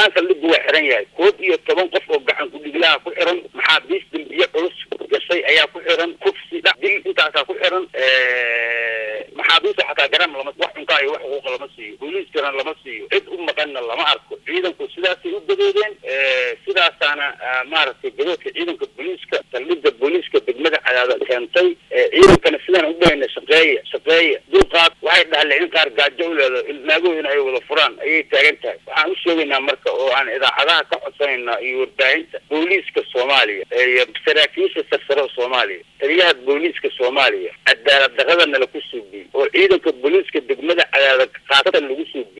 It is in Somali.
dhammaan saldhigu waa xiran yahay koob iyo toban qof oo gacan kudhiglaha ku xiran maxaabiis dambiye culus gashay ayaa ku xiran kufsi dha dil intaasaa ku xiran maxaabiista xataa garan lama wax cunkaa iyo wax xuquuqa lama siiyo booliiskana lama siiyo cid u maqanna lama arko ciidanku sidaasay u gadoodeen sidaasaana maaragtay gadoodka ciidanka booliiska saldhigga booliiska degmada cadaada keentay ciidankana sidaan u dhahayna shaqeeya shaqeeya dulqaad waxay dhahaleen in qaar gaajo u leedo ilmaagoodina ay wada furaan ayay taagan tahay waxaan u sheegaynaa marka oo aan idaacadaha ka codsanaynaa iyo warbaahinta booliiska soomaaliya iyo saraakiisha sarsare soomaaliya taliyaha booliiska soomaaliya cadaalad darrada nala ku suubiyey oo ciidanka booliiska degmada cadaada khaasatan lagu suubiyey